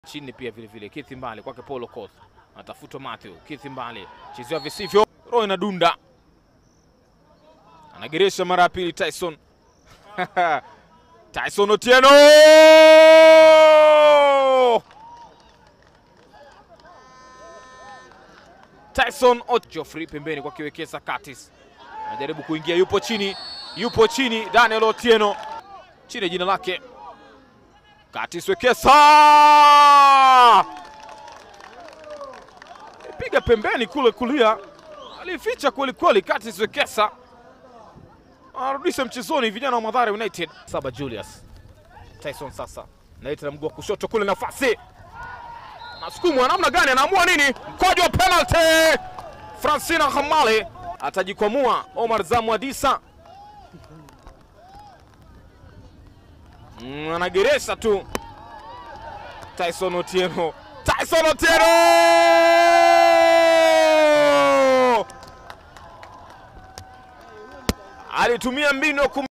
chini pia vile vile. Keith Mbale kwake Paulo Koth anatafutwa Matthew. Keith Mbale chezewa visivyo, roho inadunda, anageresha mara ya pili Tyson Tyson Otieno Tyson Ot Geoffrey pembeni kwa kiwekeza Curtis anajaribu kuingia, yupo chini, yupo chini. Daniel Otieno chini jina lake Curtis Wekesa piga pembeni kule kulia, alificha kweli kweli. Curtis Wekesa anarudisha mchezoni vijana wa Mathare United. Saba Julius Tyson sasa naita na mguu wa kushoto kule, nafasi nasukumwa namna gani, anaamua nini? Mkwaju wa penalty, Francina Hamale atajikwamua. Omar Zamwadisa mm, anageresha tu. Tyson Otieno, Tyson Otieno alitumia mbinu ya kum